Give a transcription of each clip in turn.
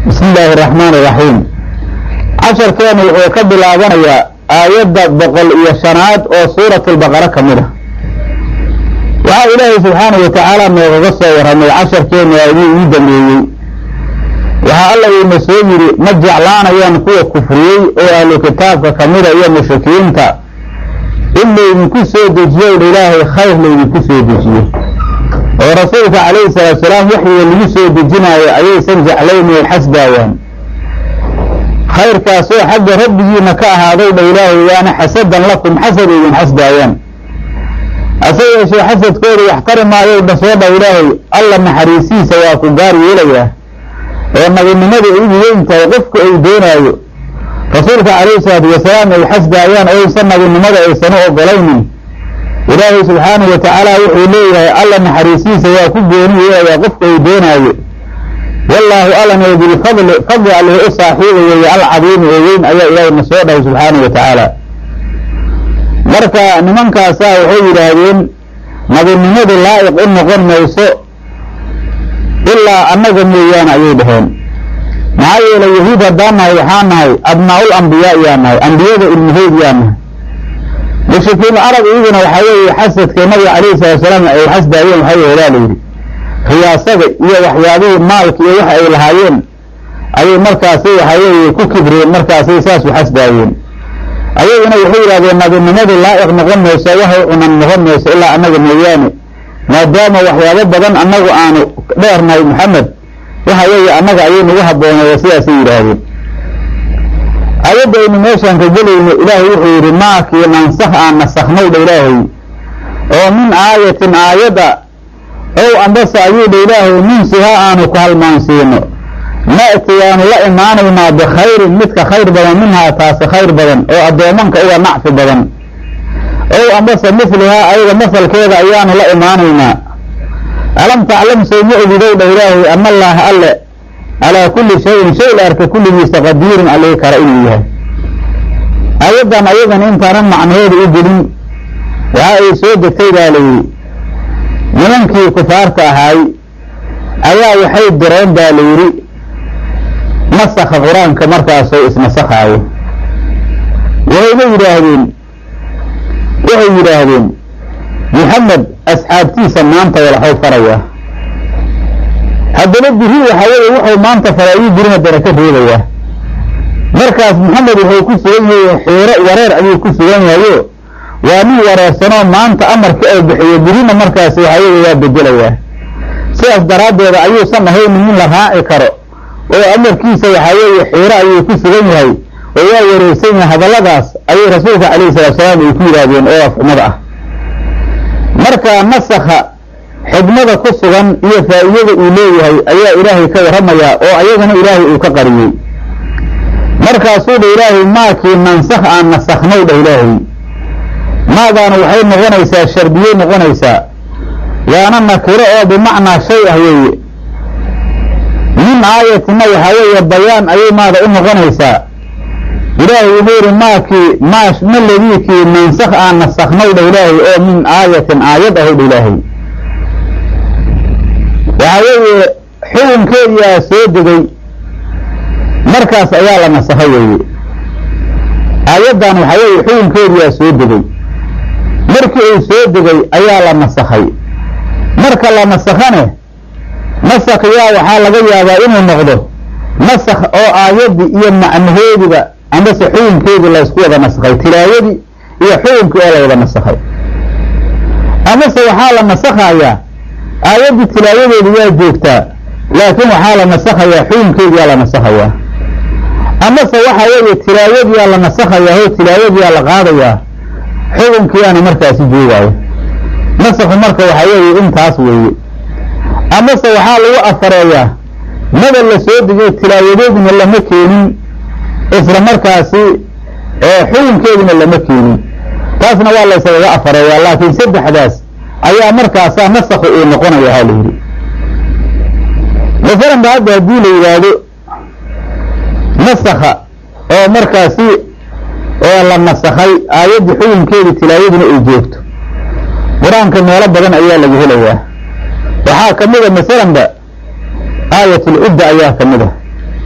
bismi illaahi araxmaan iraxiim casharkeenu wuxuu ka bilaabanayaa aayadda boqol iyo shanaad oo suurat albaqara ka mid a waxaa ilaahay subxaanahu watacaala noogaga soo warramay casharkeenu aa idin ii dambeeyey waxaa alla iina soo yidhi ma jeclaanayaan kuwa kufriyey oo ahlu kitaabka ka mida iyo mushrikiinta in laydinku soo dejiyo dha ilaahay khayr laydinku soo dejiyo oo rasuulka calayhi salaatu salaam waxyiga lagu soo dejinaayo ayaysan jeclayn ay xasdaayaan khayrkaasoo xagga rabbigiina ka ahaaday dha ilaahay waana xasadan lakum xasad idin xasdaayaan hase yeeshee xasadkooda waxtari maayo dhasoo dha ilaahay alla naxariisiisa waa ku gaar yeelayaa oo nabinimada ugu weyn tahay qofku ay doonaayo rasuulka calayhi salaatu wasalaam ay xasdaayaan oysan nabinimada aysan u ogolaynin ilaahay subxaanahu watacaala wuxuu leeyahay alla naxariisiisa waa ku gooni yeelayaa qofku ay doonaayo wallaahu allan oo bilfadli fadli alleh u saaxiiba weeye alcadiimi oo weyn ayaa ilaahay na soo dhahay subxaanahu watacaala marka nimankaasaa waxay yidhaahdeen nabinimadu laa'iq u noqon mayso ilaa annaga mooyaane ayay dhaheen maxaa yeelay yahuud haddaan nahay waxaa nahay abnaa'ul ambiyaa yaa nahay ambiyada ilmahood yaa nahay mushrikiin arab iyaguna waxaa weeye xasadkee nabiga calayhi salatu salaam ay xasdaayeen waxay yeelaa la yidhi riyaasada iyo waxyaabihii maalka iyo waxa ay lahaayeen ayay markaasay waxaa weeye ku kibreen markaasay saas u xasdaayeen ayaguna waxay yidhahdeen nabinimadu laa'iq noqon mayso waxay cunan noqon mayso ilaa annaga mooyaane maadaama waxyaabo badan annagu aanu dheernahay maxamed waxa weeye annaga ayay nagu habbooneeya sidaasay yidhaahdeen ayadda aynu meeshaan ka gelayno ilaahay wuxuu yidhi maakii nansakh aan nasakhnay dha ilaahay oo min aayatin aayadda ow ambase ayuu dha ilaahay nunsiha aanu ku halmaansiino na'ti waanu la imaanaynaa bikhayrin midka khayr badan minhaa taasi khayr badan oo addoomanka uga nacfi badan ow ambase mithlihaa ayaga masalkeeda ayaanu la imaanaynaa alam taclam sow ma ogidow dha ilaahay ana allaaha alle calaa kulli shayin shay la arka kulligiisa qadiirun allii kara inuu yahay ayaddan ayadan intaanan macnaheeda u gelin waxa ay soo degtay baa layidhi nimankii kufaarta ahaay ayaa waxay direen baa layidhi nasakha qur-aanka markaasoo isnasakhaayo waxayna yidhaahdeen waxay yidhaahdeen maxamed asxaabtiisa maanta walaxow farayaa haddana biri waxaa weeye wuxuu maanta faray ayuu biri haddana ka reebayaa markaas maxamed wuxuu ku sugan yahay xiiro wareer ayuu ku sugan yahayo waa nin wareersanoo maanta amarka oo bixiyo birina markaas waxaa weeye waa bedelayaa sidaas daraaddeeda ayuusan ahaynin in la raaci karo oo amarkiisa waxaa weeye xiiro ayuu ku sugan yahay oo waa wareersan yahay hadalladaas ayay rasuulka calayhi salatu salaam ay ku yidhaahdeen oo afxumada ah marka nasakha xigmada ku sugan iyo faa'iidada uu leeyahay ayaa ilaahay ka warramayaa oo ayagana ilaahay uu ka qariyey markaasuu dha ilaahay maakii nansakh aan nasakhnay dha ilaahay maadaana waxay noqonaysaa shardiyey noqonaysaa waana nakiro oo bimacnaa shay ah weeye min aayatina waxaa weeye bayaan ayay maada u noqonaysaa ilaahay wuxuu yihi maakii maash ma ladiikii nansakh aan nasakhnay dha ilaahay oo min aayatin aayad ahay dha ilaahay waxaa weeye xukunkeediyaa soo degay markaas ayaa la nasakhay weeye aayaddan waxaa weeye xukunkeediyaa soo degay markii uu soo degay ayaa la nasakhay marka la nasakhane nasakhiyaa waxaa laga yaabaa inuu noqdo nasakh oo aayaddii iyo macnaheediba amase xukunkeedii laysku wada nasakhay tilaayadii iyo xukunkii oo la wada nasakhay amase waxaa la nasakhayaa aayaddii tilaayadeedi waa joogtaa laakiin waxaa la nasakhayaa xukunkeediyaa la nasakhayaa amase waxaa weeye tilaayadiyaa la nasakhayaa oo tilaayadiyaa la qaadayaa xukunkiyaana markaasi joogaayo nasakhu marka waxaa weeye intaas weeye amase waxaa lagu afareeyaa mada la soo degiyo tilaayadeedina lama keenin isla markaasi xukunkeedina lama keenin taasna waa la ysaga afareeyaa laakiin saddexdaas ayaa markaasaa nasakhu uu noqonaya ha la yidhi masalan ba hadda haddii la yidhaahdo nasakha oo markaasi oo la nasakhay aayaddii xukunkeedii tilaayaduna ay joogto qur-aanka meelo badan ayaa laga helayaa waxaa ka mid a masalanba aayat ulcidda ayaa ka mid a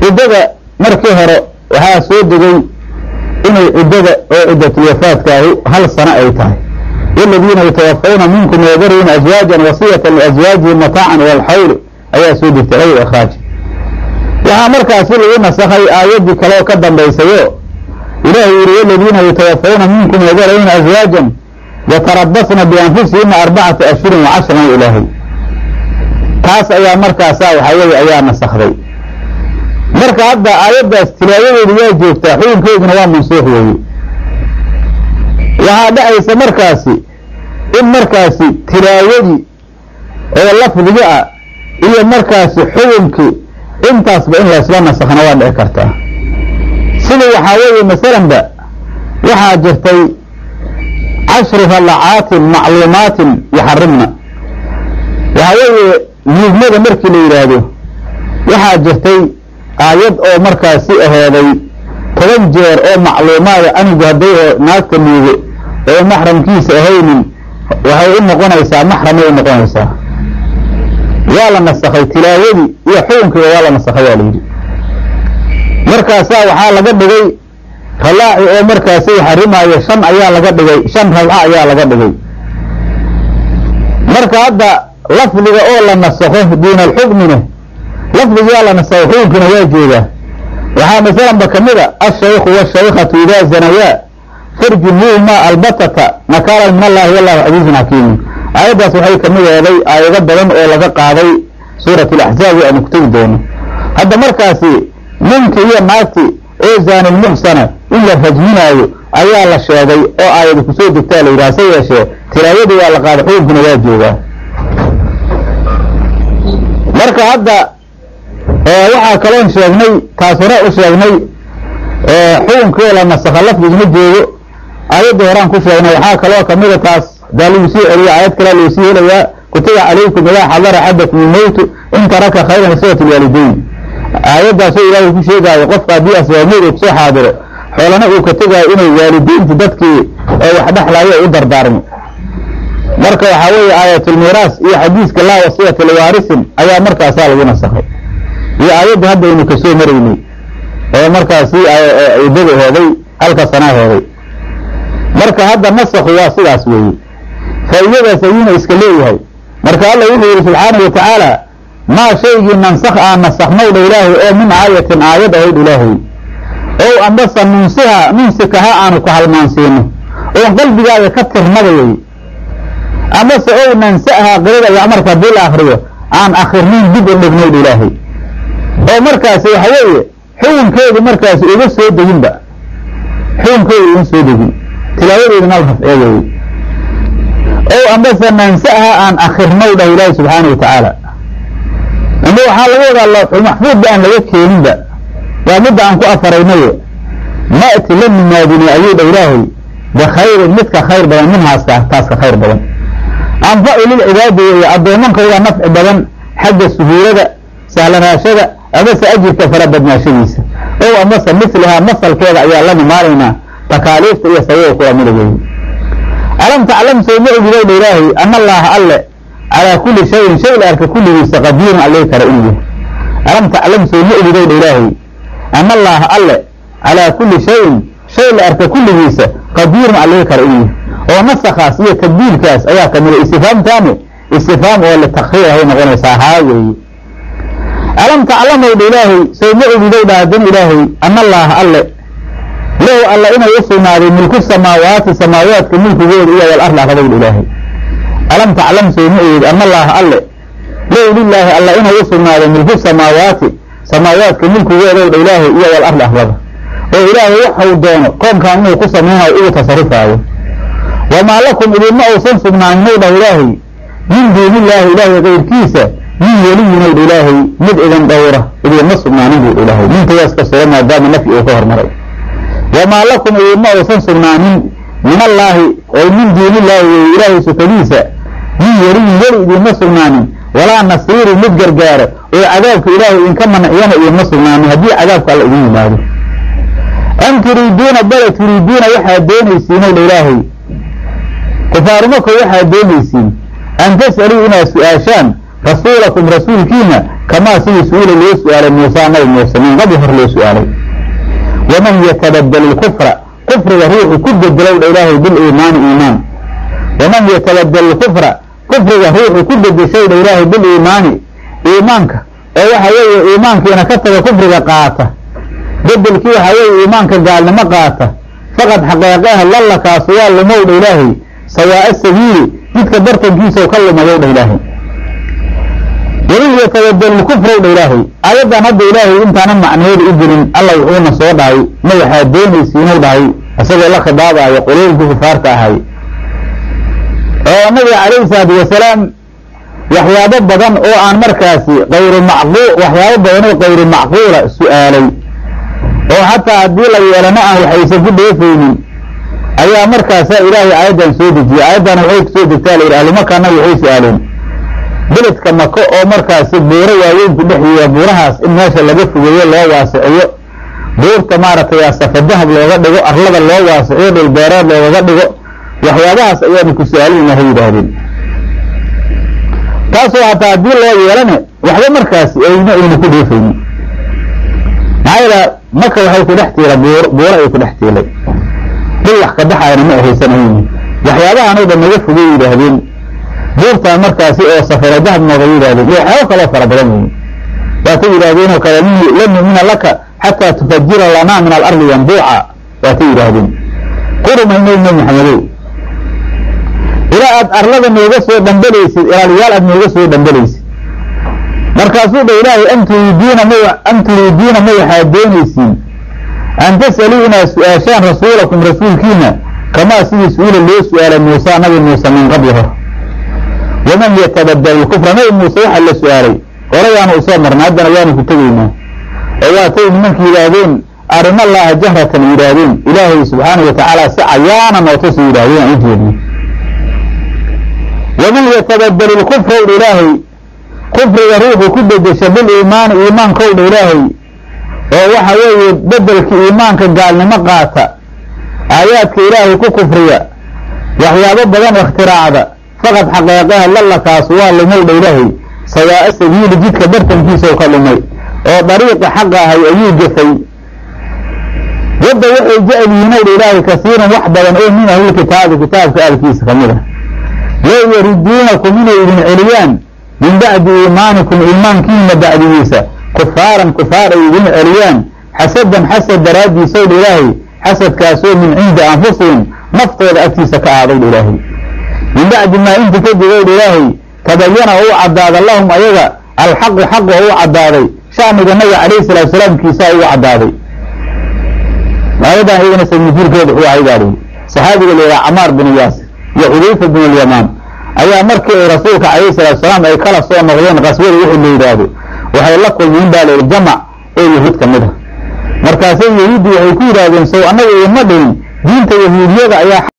ciddada markii hore waxaa soo degay inay ciddada oo ciddatulwafaadkaahu hal sano ay tahay waladiina yatawafawna minkum yadaruuna aswaajan wasiyatan liaswaajihim mataacan walxawli ayaa soo degtay ayr ikhraaj waxaa markaasi lagu nasakhay aayaddii kaleoo ka dambaysayo ilaahay yihi waladiina yatawafawna minkum yadaruuna aswaajan yatarabasna bianfusihina arbacata ashhurin wacashran ilaahay taas ayaa markaasaa waxaa weye ayaa nasakday marka hadda aayaddaas tilaawadeedu waa joogtaa xukunkeeduna waa mansuuq weeye waxaa dhacaysa markaasi in markaasi tilaawadii oo lafdiga ah iyo markaasi xukunkii intaasba in laysla nasakhna waa dhici kartaa sida waxaa weeye masalanba waxaa jirtay cashru rallacaatin macluumaatin yaxarimna waxaa weeye nuugmada markii la yidhaahdo waxaa jirtay aayad oo markaasi ahooday toban jeer oo macluumaada anigu hadday naagta nuugo oo maxramkiisa ahaynin waxay u noqonaysaa maxramay u noqonaysaa waa la nasakhay tilaawadii iyo xukunkiiba waa la nasakhay waa la yidhi markaasaa waxaa laga dhigay rallaaci oo markaasi xarimaayo shan ayaa laga dhigay shan rabca ayaa laga dhigay marka hadda lafdiga oo la nasakho diin alxukmina lafdigaa la nasakho xukunkina waa joogaa waxaa masalanba kamid a ashaykhu washaykhatu idaa zanayaa farjumuuhuma albatata nakaalan min allahi wallahu casiizun xakiimun aayaddaas waxay kamid eeday aayado badan oo laga qaaday suurat alaxzaab aanu ku tegi doono hadda markaasi ninki iyo naagti oo zaanilmuxsana in la rajminaayo ayaa la sheegay oo aayada kusoo degtaa la yidhaha se yeeshee tilaawadii waa la qaaday xukunkuna waa joogaa marka hadda waxaa kaloon sheegnay taas hore u sheegnay xukunkii la nasakha lafdigma joogo aayaddii horaan ku sheegnay waxaa kaloo kamida taas daa lagu sii celiya aayad kalea loo sii helayaa kutiba calaykum idaa xadara axadakum ilmowtu in taraka khayran lisawat lwaalideyn aayaddaasoo ilaahay ku sheegaayo qofka haddii asbaabmeed uu kusoo xaadiro xoolana uu ka tegaayo inay waalideyntu dadkii ee wax dhexlaayo u dardaarmo marka waxaa weeye aayatulmiiraas iyo xadiiska laa wasiyata liwaarisin ayaa markaasaa lagu nasakhay iyo aayadda hadda aynu kasoo maraynay oo markaasi ciddada hooday halka sanaa hooday marka hadda nasakhu waa sidaas weeye faa'iidadaas ayuuna iska leeyahay marka alla wuxuu yihi subxaanahu watacaala maa shaygii nansakh aan nasakhnow dha ilaahay oo min aayatin aayad ahayd ilaahay ow ambase nunsiha nunsikaha aanu ku halmaansiino oon qalbigaaga ka tirnada wey amase ow nansaha qirada iyo marka haddii la akriyo aan akrinayn dib u dhignayd ilaahay oo markaasi waxa weeye xukunkeedu markaasi uga soo deginba xukunkeedu uma soo degin tilaawadeeduna la rafciyo weeye ow ambase nansaha aan akirnow dhah ilaahi subxaana wa tacaala ama waxaa laga wadaa lawxul maxfuudba aan laga keeninba waa midda aan ku afaraynaye ma'ti la nimaadini ayuu dha ilaahay bikhayrin midka khayr badan minhaaska taaska khayr badan anfacu lilcibaadi weeye addoomankooda nafci badan xagga suhuulada sahlanaashada amase ajirka fara badnaashadiisa ow amase mislihaa masalkeeda ayaa la nimaanaynaa takaaliifta iyo sababa kula mida weeye alam taclam soo ma ogiday dha ilaahay ana allaaha alle calaa kulli shayin shay la arka kulligiisa qadiirun allay kara inuu yahay alam taclam soo ma ogiday dha ilaahay ana allaaha alle calaa kulli shayin shay la arka kulligiisa qadiirun allay kara inuu yahay oo nasakaas iyo tabdiilkaas ayaa kamida istifaamtaani istifaam oo litakriir ahay noqonaysaa haa weeye alam taclamow dha ilaahay soo ma ogiday dha haddana ilaahay ana allaaha alle lahu alla inay u sugnaaday milku samaawaati samaawaadka milkigooda iyo wal arli arladow dha ilaahay alam taclam soo ma ogid ana allaaha alle lahu lilaahi alla inay u sugnaaday milku samaawaati samaawaadka milkigoodow dha ilaahay iyo wal arli arlada oo ilaahay waxau doono koonkan inuu ku samaynayo ugu tasarufaayo wamaa lakum idinma uusan sugnaaninw dhah ilaahay min duunillaahi ilaahay kayrkiisa min weliyinow dha ilaahay mid idin dhowra idinma sugnaanin buu ilaahay mintayaas ka suga maadaama nafyi uu ka hormaray wamaa lakum idinma uusan sugnaanin min allaahi oo min duunillaahi wey ilaahay sukadiisa min weliyin weli idinma sugnaanin walaa nasiirin mid gargaaro oo cadaabka ilaahay idinka manaciyana idinma sugnaanin haddii cadaabka alla idin yimaado am turiiduuna bale turiiduuna waxaad doonaysiinow dha ilaahay kufaarumako waxaad doonaysiin an tas'aluu inaad su-aashaan rasuulakum rasuulkiina kamaa sidii su-ila loo su-aalay muusa nabi muuse min qabli hor loo su-aalay waman yatabadel ilkufra kufriga ruuxu ku bedelow dha ilaahay biliimaani iimaan waman yatabadel ilkufra kufriga ruuxu ku bedeshow dha ilaahay biliimaani iimaanka oo waxa weeye iimaankiina ka taga kufriga qaata bedelkii waxaa weeye iimaanka gaalnimo qaata faqad xaqeeqeha lalla kaasu waa lumow dha ilaahay sawaa'a sabiili jidka bartankiisao ka lumayow dha ilaahay waman yatabadel ilkufrow dha ilaahay aayaddan hadda ilaahay intaana macnaheeda u gelin alla wuxuuna soo dhahay ma waxaa doonaysiinuu dhahay isagoo la khidaabaayo quluubkii kufaarta ahay oo nabiga calayhi salaatu wasalaam waxyaabo badan oo aan markaasi kayru macquul waxyaabo badan oo kayru macquula su-aalay oo xataa haddii la yeelana aan waxaysan ku dheefaynin ayaa markaasaa ilaahay aayaddan soo dejiyey aayaddan waxay kusoo degtaa layidhi ahlumakana waxay su-aaleen beledka mako oo markaasi buuro waaweynku dhexyeeya buurahaas in meesha laga fogeeyo loo waasiciyo buurta maaragtay safa dahab looga dhigo arlada loo waasiciyo dhulbeereed loogaga dhigo waxyaabahaas ayaanu ku su-aalinayna ha yidhaahdeen taasoo hataa haddii loo yeelane waxba markaasi ayna ayna ku dheefaynin maxaa yeela maka waxay ku dhex tiila buur buuro ay ku dhex tiilay dhul wax ka baxayna ma ahaysanayni waxyaabahan oo dhan naga fogay yidhaahdeen buurtaan markaasi oo safara dahab nooga yidhahdeen iyo waxyaabo kaloo fara badan weeye waatay yidhaahdeen oo kale lan nu'mina laka xataa tufajira lanaa min alardi yanbuuca waatay yidhaahdeen qurumaynay nabi maxamedow ilaa aad arlada nooga soo dhambalaysid ilaaliyaal aad nooga soo dhambalaysid markaasuu dha ilaahay am turiidiina ma am turiidiina ma waxaad doonaysiin an tas'aluu inaad su-aashaan rasuulakum rasuulkiina kamaa sidii su-ila loo su-aalay muusa nabi muuse min qabli hor waman yatabadel ilkufra nabi muuse waxaa la su-aalay horayaanu usoo marnay haddana waanu ku tegaynaa oo waatay nimanka yidhaahdeen arina allaha jahratan yidhaahdeen ilaahay subxaanau watacaala si cayaana nootusu yidhahdeen aan u jeedno waman yatabadel ilkufrowdha ilaahay kufriga ruuxu ku bedesha biliimaani iimaankowdha ilaahay oo waxa weeye bedelka iimaanka gaalnimo qaata aayaadka ilaahay ku kufriya waxyaabo badan ikhtiraacda faqad xaqeeqaha lallakaasu waa lumowdha ilaahay sawaa'a sabiili jidka bartankiisao ka lumay oo dariiqa xaqa ahay ayuu gafay wadda waxay jecel yihiinowdha ilaahay kasiiran wax badan oo min ahlilkitaabi kitaabka aalkiisa ka mid a low yariduunakum inay idin celiyaan min bacdi iimaanikum iimaankiina bacdigiisa kufaaran kufaar ay idin celiyaan xasadan xasad daraaddiisowdha ilaahay xasadkaasoo min cindi anfusihim naftooda agtiisa ka aadowdha ilaahay min bacdi maa inti kadib owdha ilaahay tabayana oo u caddaada lahum ayaga alxaqu xaqu oo u caddaaday shaniga nabiga calayhi salaatu salaamkiisaa ugu caddaaday aayadan iyagana sanujuurkeeda wuxuu ahay baa lihi saxaabiga la yidhaha camaar bin yaasir iyo xudayfa bin alyamaan ayaa markii ay rasuulka calayhi salaatu salaam ay kala soo noqdeen qaswada wixii la yidhaahdo waxay la kulmeen baa layidhi jamac oo yahuud ka mid a markaasay yahuuddi waxay ku yidhaahdeen sow annaga idinma dhihin diinta yahuudiyada ayaa